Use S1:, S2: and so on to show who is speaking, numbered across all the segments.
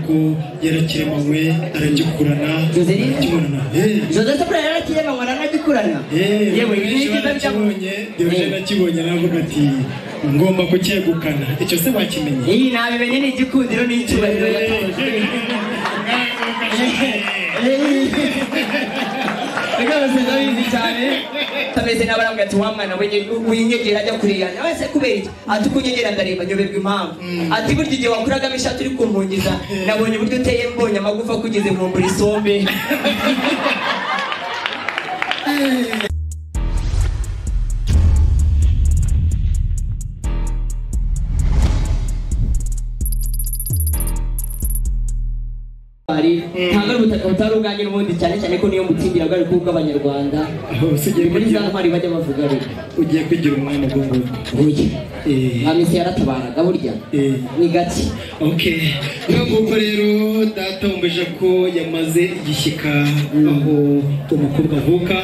S1: ko yarakeremanwe aragikurana arakibonana
S2: joseph burera yarakiremanwa naranagikurana yewe ibi ni byiza bitavuye
S1: nakibonye Diogene nakibonye navuga ati ngomba kucyegukana icyo se wakimenye
S2: iyi nabimenye ni igikundiro n'icyubahiro rwose ndabizi cyane tameze n'abarambwa ati wa mwana we w'inyegera ajya kurira nawe se kubera iki ati uko unyegera ndareba nyoberwa impamvu ati burya igihe wakuragamo ishati uri kumpungiza nabonye uburyo uteye mbonye amagufa kugeze nkumbura isombe ntabwo ari ubutaka butari ubwanjye n'ubundi cyane cyane ko niyo mutsindira bwari bw'abanyarwanda muri za ntwari bajya bavuga rero
S1: ugiye kwigira umwanya mugongo
S2: buye
S1: Eh.
S2: nta minsi yaratabaraga burya
S1: Eh.
S2: ni gake
S1: Okay. Nk'uko rero datombeje ko yamaze igishyika aho umukobwa avuka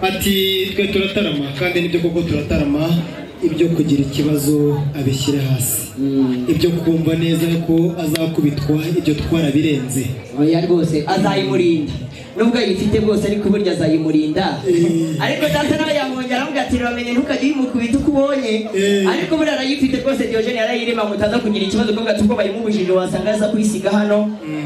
S1: ati twe turatarama kandi nibyo koko turatarama ibyo kugira ikibazo abishyire hasi
S2: Mm.
S1: ibyo kumva neza ko azakubitwa ibyo twarabirenze
S2: oya rwose azayimurinda nubwo ayifite bwose ariko burya azayimurinda
S1: Eh.
S2: ariko data nawe yamwongera aramubwira ati uramenye ntukajye uyimukubita uko ubonye
S1: Eh.
S2: ariko burya arayifite rwose diogene yarayirema ngo utaza kugira ikibazo kuko ati ubwo bayimubujije wasanga aza kuyisiga hano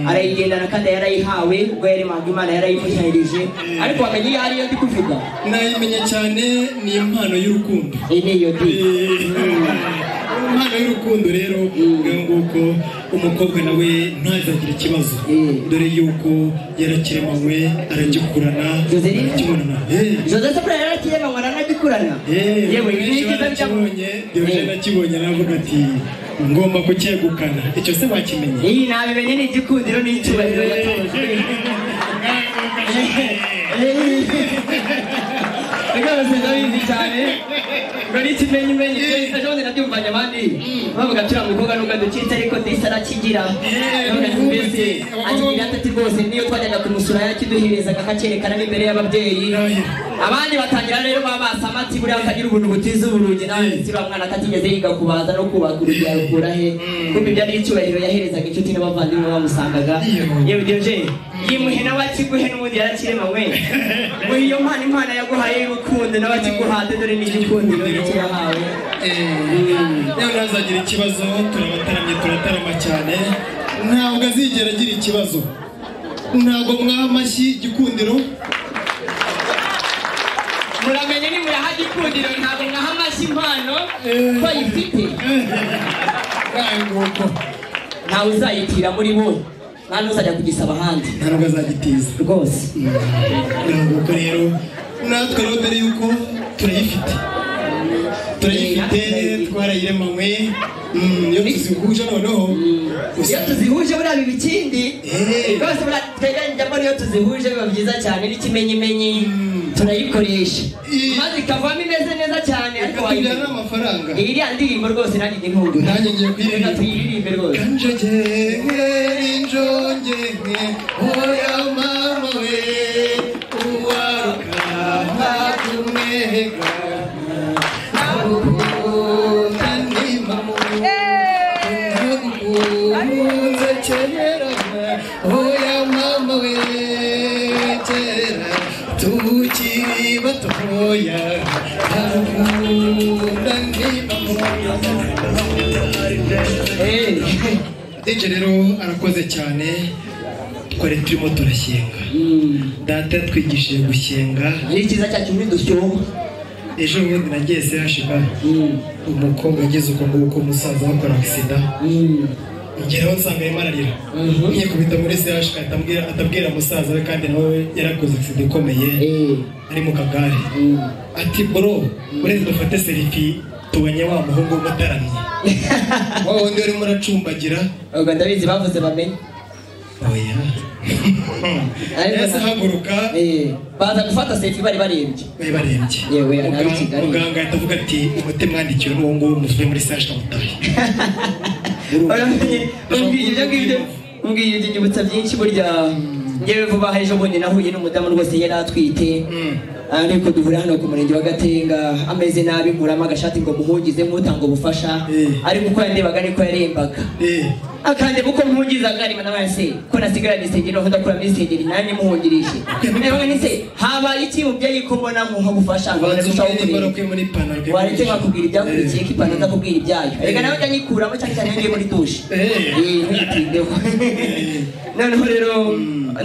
S2: arayigendana kandi yarayihawe ubwo yaremaga imana yarayimutahirije ariko wamenye iyo ariyo ndi kuvuga
S1: nayimenya cyane ni impano y'urukundo
S2: iyi ni iyo di
S1: impano y'urukundo rero ubwo nguko umukobwa nawe ntazagira ikibazo
S2: Mm.
S1: dore yuko yarakiremanywe aragikurana
S2: Joselyne?
S1: arakibonana
S2: joseph burera yarakiremanwa aranagikurana yewe ibi ni byiza bitavuye
S1: deje nakibonye navuga ati ngomba kucyegukana icyo se wakimenye
S2: iyi nabimenye ni igikundiro n'icyubahiro yatoje rwose ndabizi cyane ngo n'ikimenye umenye byose ejobundi nabyumvanye abandi bavuga turiya mukobwa nubwo ducitse ariko disi arakigira Bavuga ati mbese akigira atati rwose niyo twajyaga kumusura yarakiduherezaga akakerekana n'imbere y'ababyeyi abandi batangira rero babasama ati buriya akagira ubuntu butiza uburugi nawe ndetse uriya mwana atatigeze yiga kubaza no kubaka urugi yarukura he kuko ibyo ari icyubahiro yaherezaga inshuti n'abavandimwe bamusangaga yewe diogene yimuhe nawe akiguhe n'ubundi yarakiremanywe ngo iyo mpano imana yaguhaye y'urukundo nawe akiguhate dore n'igikundiro yahawe
S1: rero ntazagira ikibazo turabataramye turatarama cyane ntabwo azigera agira ikibazo ntabwo mwaha amashyi igikundiro
S2: muramenye ni muraha igikundiro ntabwo mwaha amashyi impano
S1: Eh.
S2: ko ayifite
S1: Ngaho nguko
S2: ntawe uzayitira muri bo nta n'uzajya kugisaba ahandi
S1: nta nubwo azagitiza
S2: rwose
S1: ngaho nguko rero natwe rero dore yuko turayifite turayifite twarayiremanywe Mm, iyo tuzihuje noneho
S2: iyo
S1: usanga
S2: tuzihuje buriya biba ikindi
S1: Eh.
S2: rwose buriya tweganyijemo iyo tuzihuje biba byiza cyane n'ikimenyimenyi turayikoresha
S1: Eh.
S2: maze ikavamo imeze neza cyane ariko
S1: ikatubyarira
S2: wayimenye
S1: amafaranga
S2: iyi iriya ndirimbo rwose nanjye ndi ntungu
S1: nanjye ngiye kuyiririmba
S2: tuyiririmbe rwose
S1: kanjogenge njogenge oya mama we uwaruka ntatumwega abukunda ndimamu nkunze kera oya mama we kera tukiri batoya abukunda ndimamu Dj rero arakoze cyane twari turimo turashyenga data yatwigishije gushyenga
S2: ari cyiza cyacu muri dushyoma
S1: ejo bundi nagiye sehashiba umukobwa ageze uko nguko umusaza bakora agisida ngeraho nsanga arimo ararira nkikubita muri sehashika atabwira atabwira umusaza we kandi nawe yarakoze agisida ikomeye ari mu kagare ati bro uretse dufate serifi tubonye wa muhungu umutaramye wa wundi urimo uracumbagira
S2: ubwo ndabizi bavuze bamenye
S1: oya
S2: Ariko
S1: ese
S2: na-
S1: haguruka
S2: Eh, baza gufata sefi bari barembye
S1: bari barembye
S2: Yewe, yari ari
S1: Muganga-
S2: Kigali.
S1: muganga ahita avuga ati umutima wandikiwe n'uwo nguwo muvuye muri saje kamutahe
S2: Uramenye, umbwiye ibyo ngibyo umbwiye ibyo nyibutsa byinshi burya ngewe vuba aha ejo bundi nahuye n'umudamu rwose yari atwite ariko duhurira hano ku murenge wa gatenga ameze nabi nkuramo agashati ngo muhungize nk'utanga ubufasha
S1: Eh.
S2: ariko uko yandebaga niko yarembaga akanje kuko mpugiza ngari mana wese ko nasigara nisengeri bavuga ko namisengeri nanjye muhugirishe ewe nise habaye iki mubyeyi ko mbona nko gufasha ngo
S1: Banza
S2: ndushaho
S1: umwenda
S2: kureba
S1: ukwiye muri ipantaro ukwiye
S2: wareke
S1: muri-
S2: bakubwira ibyakurikiye ko ipantaro ndakubwira ibyayo
S1: Eh.
S2: reka nawe njya nyikuramo cyane cyane iyo ngiye muri dushe
S1: Eh.
S2: Eh, ntuyitindeho noneho rero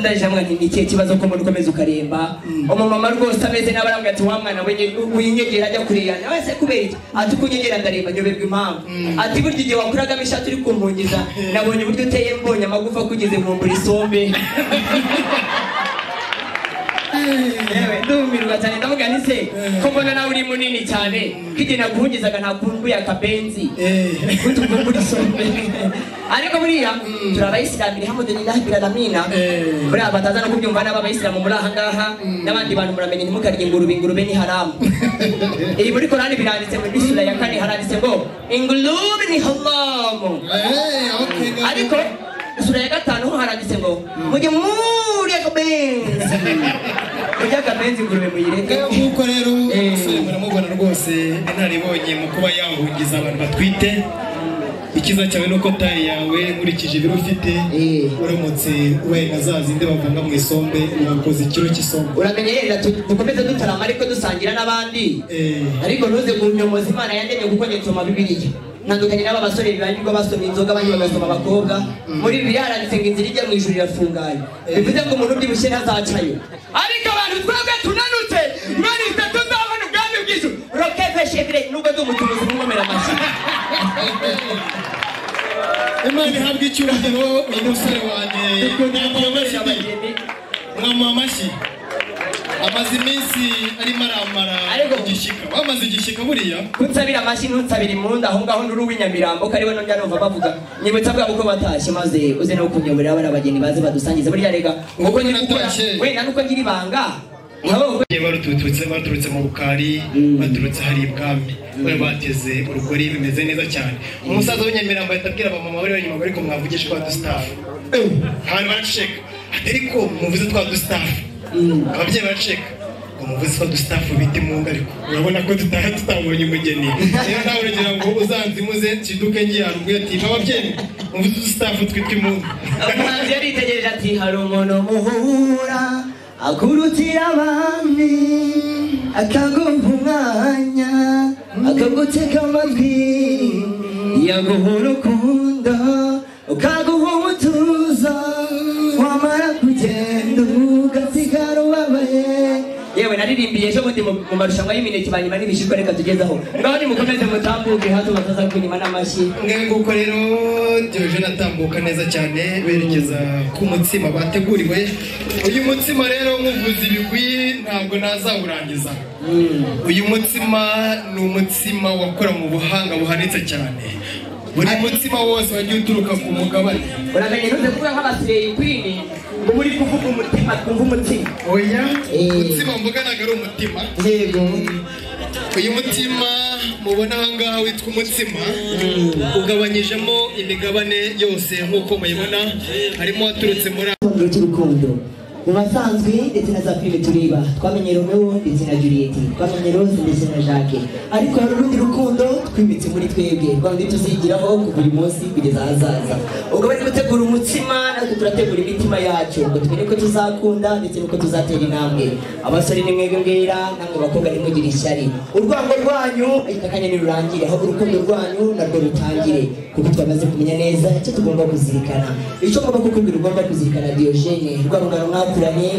S2: ndaje hamwe nti ni ikihe kibazo ko mbona ukomeza ukaremba umumama rwose ameze n'abarambwira ati wa mwana wenye- w'inyegera ajya kureyana wese kubera iki ati uko unyegera ndaremba nyoberwa impamvu ati burya igihe wakuragamo ishati uri kumpungiza nabonye uburyo uteye mbonye amagufa kugeze nkumbura isombe yewe ndumirwa cyane ndavuga nti se ko mbona nawe uri munini cyane ko igihe naguhugizaga ntakumbuye akabenzi
S1: Eh.
S2: kutuko muri sombe ariko buriya turi abayisilamu iri hamwe lillahi biraramina
S1: Eh.
S2: buriya bataza no kubyumva n'aba bayisilamu muri aha ngaha n'abandi bantu muramenye ntimukarye ingurube ingurube ni haramu iyi muri korani biranditse muri sura ya kane haranditse ngo ingurube ni haramu
S1: Eh, okay, guys.
S2: ariko sura ya gatanu ho haranditse ngo mujye murya akabenzi mujye akabenzi ingurube muyireke
S1: Ngaho nk'uko rero
S2: Eh.
S1: umusore muramubona rwose inaribonye mu kuba yahungiza abantu batwite ikiza cyawe nuko taye yawe nkurikije ibiro ufite
S2: Eh.
S1: uramutse ubaye nka za zindi bavanga mu isombe urakoze ikiro cy'isombe
S2: uramenye yenda tu- dukomeze dutarama ariko dusangira n'abandi
S1: Eh.
S2: ariko ntuze kunyomoza imana yandemye kuko njye nsoma bibiliya ntandukanye n'aba basore bibanjirwa basoma inzoga abandi bagasoma abakobwa muri bibiliya haranditse ngo inzira ijya mu ijuru irafunganye bivuze ngo umuntu ubyibushye ntazacayo ariko abantu twebwe tunanutse imana ifite tuzabona ubwami bw'ijuru rokeve shevire nubwo ndi umucuruzi nkomera amashyi
S1: Imana ihabwe icyubahiro uyu musore wanjye mwamama amashyi mwamama amashyi amaze iminsi arimo aramara
S2: Ariko-
S1: igishyika wamaze igishyika buriya
S2: kunsabira amashyi ntunsabire impundu aho ngaho nduri uw'inyamirambo ko ariwe nongera numva bavuga nibutsa bwa bukwe batashye maze uze no kunyoborera bariya bageni baze badusangize burya rega
S1: Ubukwe
S2: ndi gukora-
S1: bwaratashye.
S2: wenda nuko ngira ibanga nkabo
S1: Bagiye baruturutse baturutse mu rukari baturutse hari ibwami bari bateze urugori bimeze neza cyane umusaza w'inyamirambo ahita abwira abamama bari bari inyuma ariko mwavugije twa dusitafu abantu baraceka ati ariko muvuze twa dusitafu ababyeyi baraceka ngo muvuze twa dusitafu bita imunga ariko urabona ko tutaha tutabonye umugeni rero nawe uragira ngo uzanze imuze nshiduke ngiye haruguru ati ababyeyi muvuze udusitafu twitwa imunga
S2: umuhanzi yaritegereje ati hari umuntu muhura akurutira abandi akagumpa umwanya akaguteka amatwi yaguha urukundo ukaguha umutuzo wamara kugenda ugasigara ubabaye yewe naririmbiye ejo bundi mu mu marushanwa y'imineke banyuma n'ibishishwa reka tugezaho ngaho nimukomeze mutambuke hato bataza kunyima n'amashyi
S1: Ngaho nguko rero Diyoje natambuka neza cyane berekeza ku mutsima bateguriwe uyu mutsima rero nkuvuza ibigwi ntabwo nazawurangiza uyu mutsima ni umutsima wakora mu buhanga buhanitse cyane buri mutsima wose wagiye uturuka ku mugabane
S2: uramenye ntuze kuvuga nk'abasireyi kwini uba uri kuvuga umutima twumva umutima
S1: oya
S2: Eh.
S1: umutsima mvuganaga ari umutima
S2: yego
S1: uyu mutima mubona aha ngaha witwa umutsima ugabanyijemo imigabane yose nk'uko muyibona harimo waturutse muri
S2: ikondoro cy'urukundo mu basanzwe ndetse na za filime turiba twamenye romeo ndetse na juliet twamenye rose ndetse na jacques ariko hari urundi rukundo twimitse muri twebwe rwa rundi tuzigiraho kuva uyu munsi kugeza ahazaza ubwo bari gutegura umutsima natwe turategura imitima yacu ngo tumenye ko tuzakunda ndetse n'uko tuzatera intambwe abasore ni mwebwe mbwira namwe bakobwa ntimugire ishyari urwango rwanyu ahita akanya ntirurangire ahubwo urukundo rwanyu narwo rutangire kuko twamaze kumenya neza icyo tugomba kuzirikana icyo ngomba kukubwira ugomba kuzirikana diyojene rwa rungano mwakuranye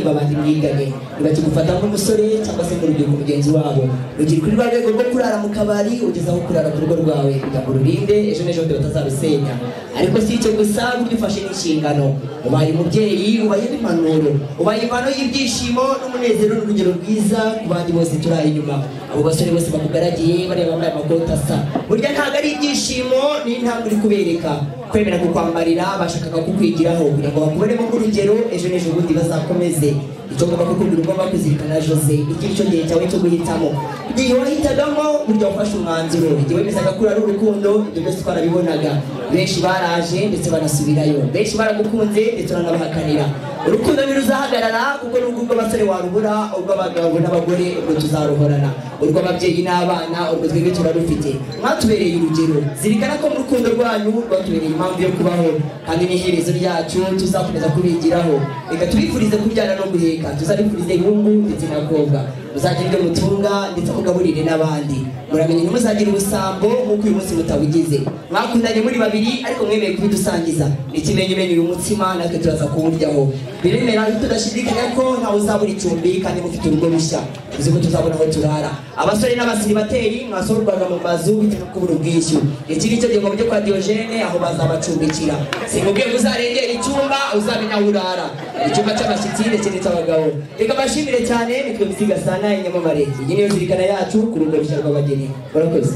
S2: babandi mwiganye ntibakigufata nk'umusore cyangwa se ngo rubyiruko mugenzi wabo rugira kuri rwa rwego rwo kurara mu kabari ugeze aho kurara ku rugo rwawe kugira ngo rurinde ejo n'ejobundi batazarusenya ariko si icyo gusa burya ufashe n'inshingano ubaye umubyeyi ubaye n'impanuro ubaye impano y'ibyishimo n'umunezero n'urugero rwiza ku bandi bose turi aha inyuma abo basore bose bakugaragiye bareba bambaye amakoti asa burya ntabwo ari ibyishimo ni intambwe uri kubereka kwemera kukwambarira bashakaga kukwigiraho kugira ngo bakuberemo nk'urugero ejo n'ejo bundi bazakomeze icyo ngomba kukubwira ugomba kuzirikana jose iki nicyo gihe cyawe cyo guhitamo igihe wahitagamo burya wafashe umwanzuro igihe wemezaga ko ari urukundo ibyo byose twarabibonaga benshi baraje ndetse banasubirayo benshi baragukunze ndetse uranabahakanira urukundo ntiruzahagarara kuko n'ubwo ubwo abasore warubura ubwo abagabo n'abagore ubwo tuzaruhorana urwo ababyeyi n'abana ubwo twebwe turarufite mwatubereye urugero zirikana ko mu rukundo rwanyu rwatubereye impamvu yo kubaho kandi n'iherezo ryacu tuzakomeza kubigiraho reka tubifurize kubyara no guheka tuzabifurize inkumi ndetse n'abakobwa muzagire ibyo mutunga ndetse mugaburire n'abandi muramenye ntimuzagire ubusambo nk'uko uyu munsi mutabugize mwakundanye muri babiri ariko mwemeye kubidusangiza ikimenyimenyi uyu mutsima natwe turaza kuwuryaho biremera tudashidikanya ko ntawe uzabura icumbi kandi mufite urugo rushya uzi ko tuzabona aho turara abasore n'abasiribateri mwasorwaga mu mazu bitewe no kubura ubwishyu iki ni cyo gihombo cyo kwa diyogene aho bazabacumbikira simubwiye ngo uzarengera icyumba uzamenya aho urara icyumba cy'abashyitsi ndetse n'icy'abagabo reka mbashimire cyane nitwe bisiga saa nani nyamamare iyi niyo zirikana yacu ku rugo rushya rw'abageni murakoze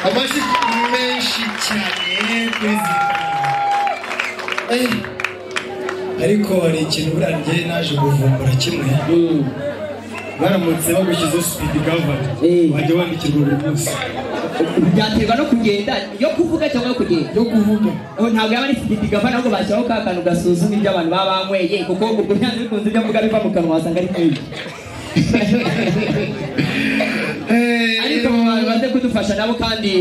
S1: amajwi menshi cyane perezida ariko hari ikintu buriya njyewe naje kuvumbura kimwe baramutse bagushyizeho sipidi gavana
S2: Eh.
S1: wajya wandikirwa buri munsi
S2: byaterwa no kugenda yo kuvuga cyangwa yo kugenda
S1: yo kuvuga
S2: Oh, ntabwo yaba ari sibidi gava nabwo bashyiraho ka kantu gasuzuma ibyo abantu baba banyweye kuko ubwo byanze bikunze ibyo avuga biva mu kanwa wasanga ari nk'ibi ariko mu bantu baze kudufasha nabo kandi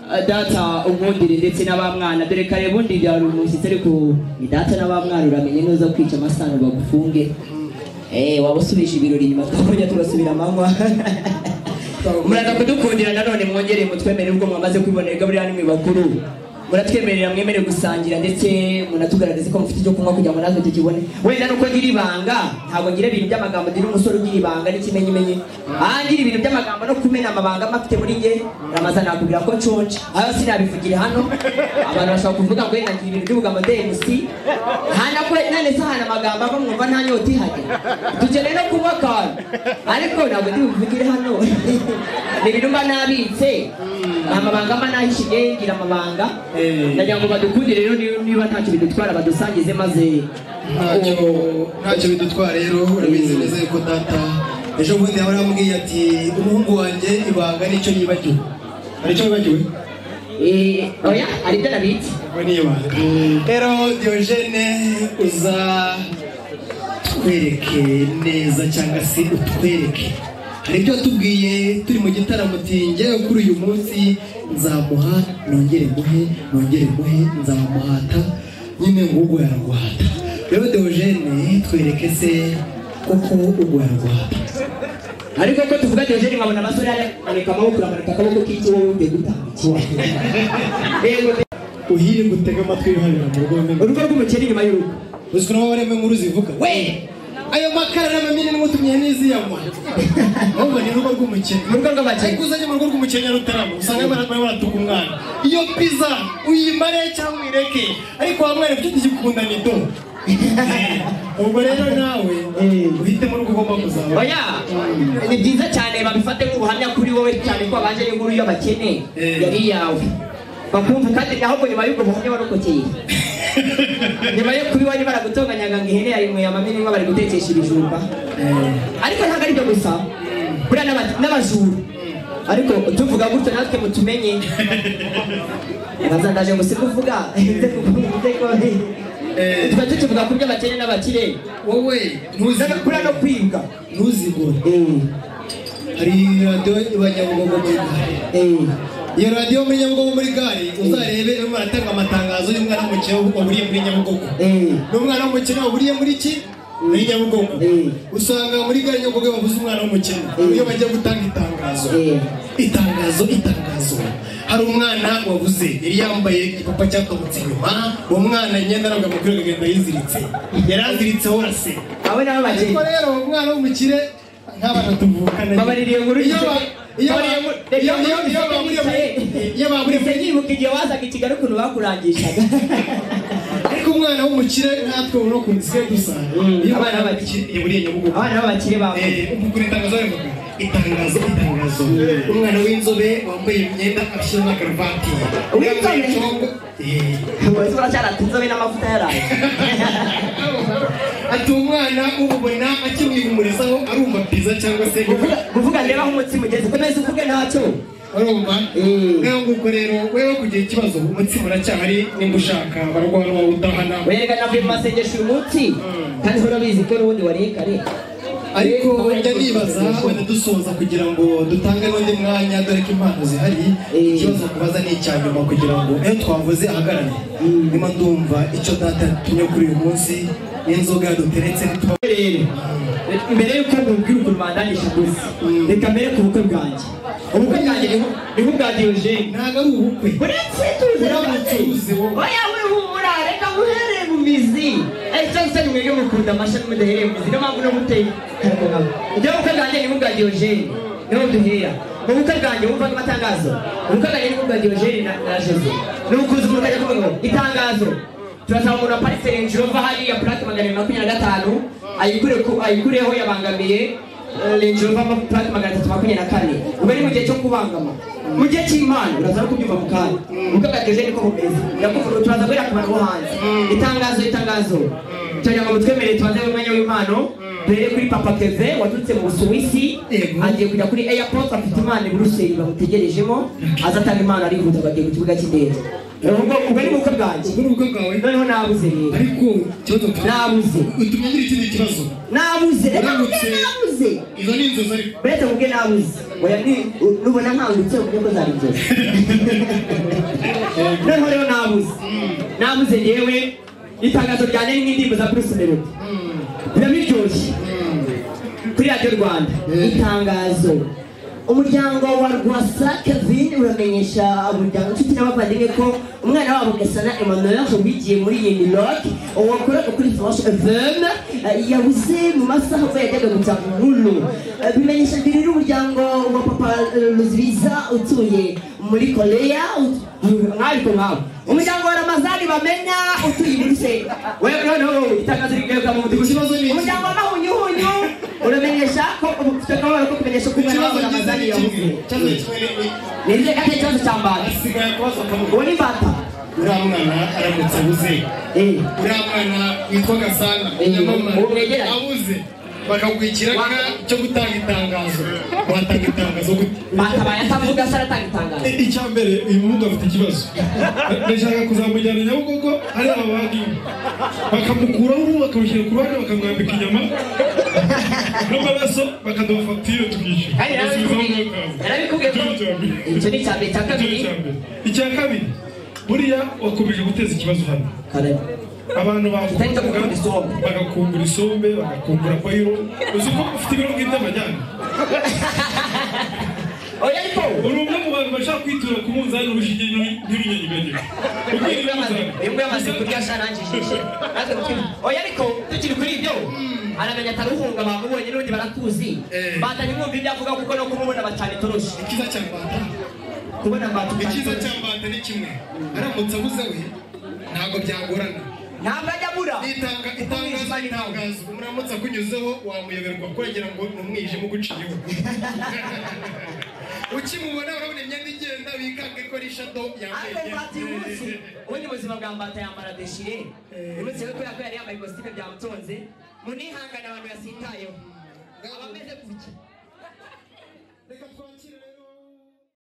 S2: ah, data unkundire ndetse n'abamwana dore kare bundi byari umushyitsi ariko ni data n'abamwana uramenye neza kwica amasano bagufunge Eh, waba usubije ibirori nyuma twakongera tugasubira amanywa muraza kudukundira nanone mwongere mutwemerere ubwo mwamaze kwibonera buriya ni mwe bakuru muratwemerera mwemere gusangira ndetse munatugaragaze ko mufite icyo kunywa kugira ngo natwe tukibone wenda nuko ngira ibanga ntabwo ngira ibintu by'amagambo ngira umusore ugira ibanga n'ikimenyimenyi aha ngira ibintu by'amagambo no kumena amabanga mafite muri nge ramaza nakubwira ko nshonje ayo sinabivugire hano abantu bashobora kuvuga ngo wenda ngira ibintu by'ubugambo dmc hanakwe none se hana amagambo ava mwumva nta nyota ihari dukeneye no kunywa akantu ariko ntabwo ndi buvugire hano ni ibintu mba nabitse ni amabanga mba nahishiye ngira amabanga
S1: Eh.
S2: ndagira ngo badukundire rero niba- niba ntacyo bidutwara badusangize maze
S1: ntacyo ntacyo bidutwara rero urabizi neza yuko data ejo bundi yaba arambwiye ati umuhungu wanjye ibanga nicyo yibagiwe hari icyo yibagiwe
S2: Eh, oya hari ibyo nabitse
S1: we ni ibanga rero diyogene uza twereke neza cyangwa se utwereke hari ibyo watubwiye turi mu gitaramo uti njyewe kuri uyu munsi nzamuha nongere muhe nongere muhe nzamuhata nyine ngubwo yaraguhata rero diyogene twereke se koko ubwo yaraguhata
S2: ariko ko tuvuga diyogeni nkabona amasore areka amaboko uramanika akaboko k'icyo wowe ugiye gutambukira Yego,
S1: uhire gutega amatwi yuharira mu rugo wemeye
S2: urugo rw'umukeri inyuma y'urugo
S1: uzwi n'abo baremwe nkuru zivuga we ayo makara n'amamini n'umutumye n'iziyanywa ahubwo ni urugo rw'umukene
S2: mu rugo rw'abakene
S1: ariko uzajya mu rugo rw'umukene rutarama usanga barimo baratuka umwana iyo pizza uyimare cyangwa uyireke ariko wa mwana ufite igikunda ni do ubwo rero nawe uhitemo urugo ugomba kuzaba
S2: oya ni byiza cyane babifate nk'ubuhamya kuri wowe cyane ko abaje n'inkuru y'abakene
S1: Eh.
S2: yari iyawe bakumva kandi ahubwo nyuma y'ubwo buhamya warokokeye nyuma yo kuba bari baragutonganyanga ngo ihene yawe imuye amamini nk'aho bari gutekesha ibijumba ariko ntabwo ari byo gusa buriya n'aba- n'abajura ariko tuvuga gutyo natwe mutumenye bazandaje ngo sikuvuga tuba tukivuga ku by'abakene n'abakire
S1: wowe
S2: buriya no kwibwa
S1: ntuzigure hari radiyo iba nyabugogo muri gare iyo radiyo muri nyabugogo muri gare uzarebe irimo aratanga amatangazo y'umwana w'umukene waburiye muri nyabugogo n'umwana w'umukene waburiye muri ki muri nyabugogo
S2: Mm.
S1: usanga muri gare nyabugogo iyo bavuze umwana w'umukene iyo bagiye gutanga itangazo itangazo itangazo hari umwana wabuze yari yambaye igipapa cyakabutse inyuma uwo mwana imyenda ntabwo amubwira akagenda yiziritse yari aziritse hose
S2: abo ni ab'abakene
S1: ariko rero umwana w'umukire nk'abana tuvukana
S2: babaririye inkuru
S1: iyo ba- iyo ba-
S2: babaririye inkuru-
S1: iyo- iyo- iyo baburiye muri- iyo baburiye
S2: Ese
S1: muri
S2: nyibuka igihe wazaga i kigali ukuntu bakurangishaga
S1: ariko umwana w'umukire natwe ubu no ku nsigaye gusa
S2: Mm.
S1: iyo umwana w'umukire yaburiye nyabugogo
S2: abana b'abakire bambaye
S1: Eh, ukugura itangazo bari kuguha. itangazo itangazo umwana w'inzobe wambaye imyenda afite na karuvati
S2: Uw'inzobe?
S1: Yambaye icongo. Eh.
S2: ubu uracyaratunze n'amavuta yaraye
S1: ati umwana umubona akimwihumurizaho arumva piza cyangwa se
S2: Kuvuga- kuvuga ndeba aho umutsima ugeze komeza uvuge ntacyo
S1: urumva niyo nguko rero wewe kugira ikibazo umutsima uracyahari nimba ushaka barwana wowe udahana
S2: werega navuye mu masengesho uyu munsi kandi urabizi ko n'ubundi wariye kare
S1: ariko njya nibaza wenda dusoza kugira ngo dutange n'undi mwanya dore ko impano zihari
S2: Eh.
S1: ikibazo kubaza ni icya nyuma kugira ngo iyo twavuze ahagarare niba ndumva icyo data yatumye kuri uyu munsi n'inzoga yaduteretse ntituba
S2: rero mbere y'uko mubwira ukuntu bandanyisha gusa reka mbere ku bukwe bwanjye ubukwe bwanjye nibu- nibubwanjye Eugene
S1: ntabwo ari ubukwe
S2: uretse tuzi
S1: Uramutse uzi wowe.
S2: oya wihumura reka muhereye mu mizi Eh, cyangwa se mwege mukunda amashami mudahereye mu mizi niyo mpamvu no muteye ibyo bukwe bwanjye nibubwanjye Eugene niho duhera mu bukwe bwanjye wumvaga amatangazo ubukwe bwanjye nibubwanjye Eugene na na Jose ni ukuza umuntu akajya kuvuga ngo itangazo turasaba umuntu aparitse Range Rover hariya purake magana abiri makumyabiri na gatanu ayikure ku- ayikureho yabangamiye eh, Range Rover ma- purake magana atatu makumyabiri na kane ubu ari mu gihe cyo kubangama mu gihe cy'imana uraza no kubyumva mu kanya ubukwe bwa Eugene niko bumeze ndakuvuga turaza guhera ku bantu bo hanze itangazo itangazo tugira ngo mutwemerere tubanze mu mwanya w'impano duhere kuri papa keve waturutse mu busuwisi
S1: Yego.
S2: agiye kujya kuri airport afite imana i buruseli bamutegerejemo azatanga imana arihuta ngo agiye ku kibuga cy'indege ubwo ubwo ni ubukwe bwanjye
S1: ubwo ni ubukwe bwawe
S2: noneho nabuze rero
S1: ariko ikibazo tufite
S2: nabuze
S1: utumenyere ikindi kibazo
S2: nabuze reka mubwe
S1: Uramutse.
S2: nabuze
S1: izo ni inzozi ariko
S2: uretse mubwe nabuze oya ni- u- nubona nkangutse uburyo bwo zari inzozi noneho rero nabuze nabuze yewe itangazo ryanjye ni nk'indirimbo za bruce melody biba biryoshye kuri radiyo rwanda itangazo umuryango wa rwasa kevin uramenyesha umuryango inshuti n'abavandimwe ko umwana wabo gasana emmanuel wigiye muri yeni rock wakoraga kuri flash fm eh, yabuze mu masaha ubwo yajyaga guca nkuru Eh, bimenyesha mbere n'umuryango wa papa ruzibiza utuye muri korea ut- mwabiko mwabo umuryango wa ramazani bamenya utuye i buruseli wewe noneho itangazo rigaruka mu mudugudu
S1: Ikibazo ni iki?
S2: umuryango w'amahunyuhunyu uramenyesha ko ufite akababaro ko kumenyesha ko umwana wawe ramazani yabuze
S1: ikibazo kimwe n'iki?
S2: ni izihe gake ikibazo cya mbata
S1: hasigaye akabazo kamwe
S2: uwo ni mbata
S1: uriya mwana aramutse abuze
S2: Eh,
S1: uriya mwana witwa gasana
S2: Eh,
S1: nyamamara
S2: uwo mwegeranye.
S1: abuze bakakwikira
S2: Wa-
S1: ka cyo gutanga itangazo watanga itangazo gute
S2: mbata abaye atavuga se aratanga itangazo
S3: icya mbere uyu muhungu afite ikibazo ndashaka kuzamujyana nyabugogo ari aba banki bakamukuraho uruhu bakamushyira ku ruhande bakamwambika inyama n'amaraso bakaduha fagitire tukishyura
S2: Kandi
S3: Basubizaho
S2: narabikubwiye-
S3: umwaka.
S2: narabikubwiye ko
S3: Icyo ni icya mbere.
S2: icyo ni icya mbere icya
S3: Icyo ni icya mbere. icya
S2: kabiri
S3: kabiri buriya wakomeje guteza ikibazo hano
S2: kare
S3: abantu
S2: Utahita
S3: bakumbuga
S2: gukunda isombe.
S3: bagakumbura isombe bagakumbura bayiro uzi ko ufite ibiro by'indabajyana
S2: oya ariko
S3: uri umwe mu bantu bashaka kwitura ku munzani urushinge ntirunyeganyega ubwira umunzani
S2: imbwa yamaze kurya sharangije natwe tukiri oya ariko tukiri kuri ibyo aramenya ataruhunga bamubonye n'ubundi baratuzi
S1: Eh.
S2: batanye mwumva ibyo avuga kuko no kumubona bacana itoroshi
S1: ikiza cya mbata
S2: kubona mbata
S1: ikiza cya mbata ni kimwe aramutse abuze we ntabwo byagorana
S2: ntabwo ajya abura
S1: itanga itangazo itangazo umuramutse akunyuzeho wamuyoberwa kurengera ngo ni umwijima uguciyeho ukimubona urabona imyenda igenda bikanga ko rishado yambaye
S2: Ate mbata uyu munsi
S1: imyenda
S2: ubundi ubuzima bwa mbata yambara deshire uyu munsi rero kubera ko yari yambaye ikositime byamutonze munihangane abantu yasitayeho abameze gutya
S1: reka twakire